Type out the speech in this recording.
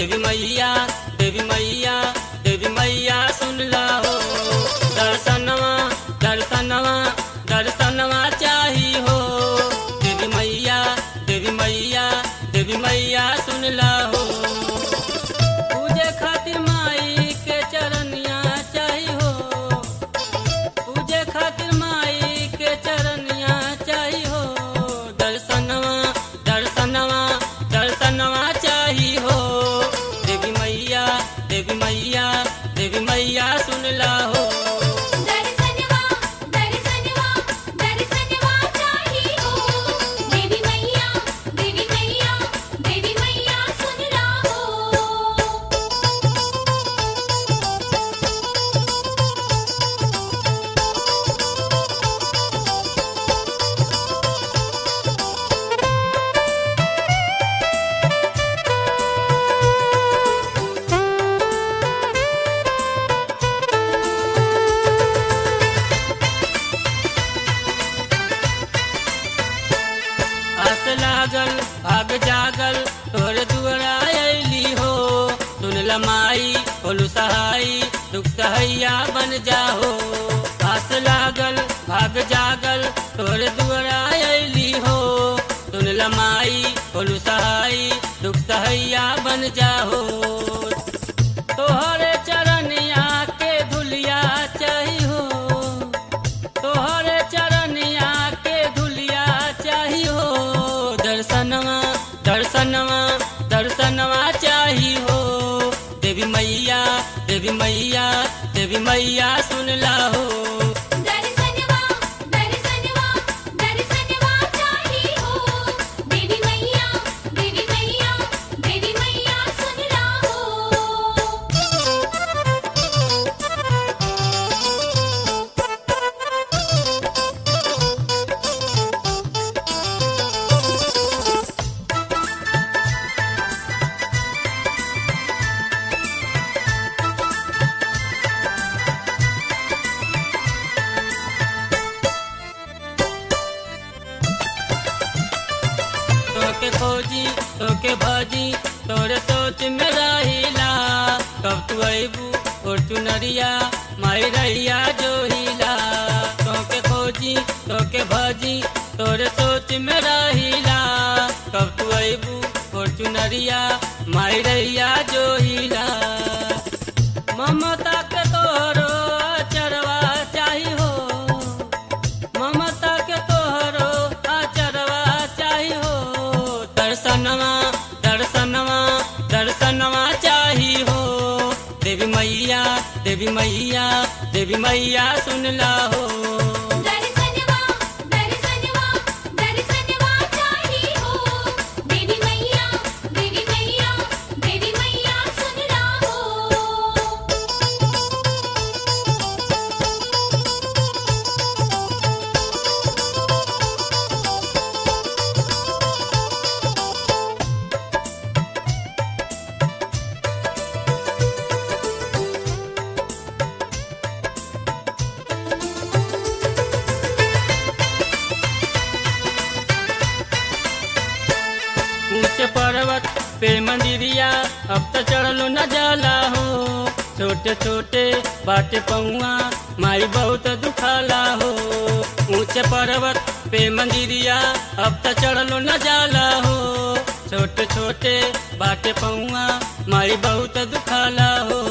देवी मैया देवी मैया देवी मैया सुन ला हो दर्शनवा दर्शनवा दर्शनवा चाही हो देवी मैया देवी मैया देवी मैया सुन ला हो पूजे खातिर माई के चरनिया चाही हो पूजे खातिर माई के चरनिया चाही हो दर्शनवा दर्शनवा दर्शनवा चाही हो देवी मैया देवी मैया देवी मैया सुन ला हो दर्शनवा दर्शनवा दर्शनवा चाही हो देवी मैया देवी मैया देवी मैया सुन राहो आस लागल भाग जागल तोर दुआरा अली हो सुन लमाई बोलू सहाई दुख सहैया बन जाहो आस लागल भाग जागल तोर दुआरा अली हो सुन लमाई बोलू सहाई दुख सहैया बन जाहो तोहरे चरनिया के धुलिया चाही हो तोहरे चरनिया के धुलिया चाही हो दर्शनवा दर्शनवा दर्शनवा चाही हो देवी मैया देवी मैया देवी मैया सुन ला हो दर्शनवा दर्शनवा दर्शनवा चाही हो देवी मैया देवी मैया देवी मैया सुन राहो तोके खोजी तोके भाजी तोरे सोच में रहिला कब तू अबू और चुनरिया माई रहिया जो हिला तोके खोजी तोके भाजी तोरे सोच में रहिला कब तू अबू और चुनरिया माई रहिया जो हिला ममता के तोरो चरवा चाही हो ममता के तोहरो आचरवा चाही हो दर्शनवा दर्शनवा दर्शनवा चाही हो देवी मैया देवी मैया देवी मैया सुन ला हो दर्शनवा दर्शनवा दर्शनवा चाही हो देवी मैया देवी मैया देवी मैया सुन राहो ऊंचे पर्वत पे मंदिरिया अब तो चढ़लो न जाला हो छोटे छोटे बाटे पौआ माई बहुत दुखाला हो ऊंचे पर्वत पे मंदिरिया अब तो चढ़लो न जाला हो छोटे छोटे बाटे पौआ माई बहुत दुखाला हो